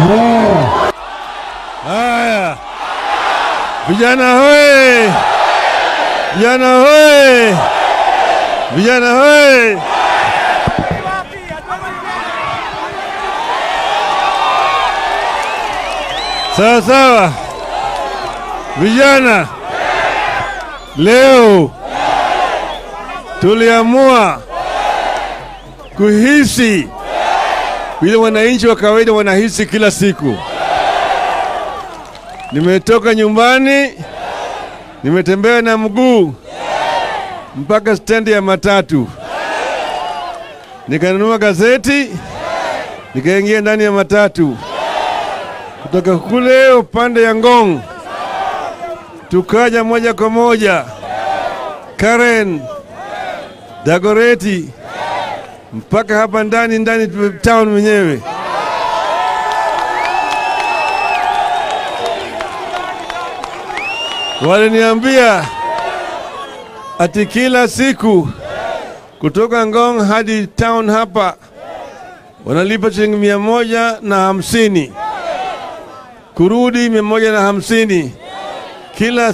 Haya, vijana hoye! Vijana hoye! Vijana hoye! Sawa sawa, vijana, leo tuliamua kuhisi vile wananchi wa kawaida wanahisi kila siku. Nimetoka nyumbani, nimetembea na mguu mpaka stendi ya matatu, nikanunua gazeti, nikaingia ndani ya matatu kutoka kule upande ya Ngong, tukaja moja kwa moja Karen Dagoreti mpaka hapa ndani ndani town mwenyewe. Waliniambia ati kila siku kutoka Ngong hadi town hapa wanalipa shilingi mia moja na hamsini kurudi mia moja na hamsini kila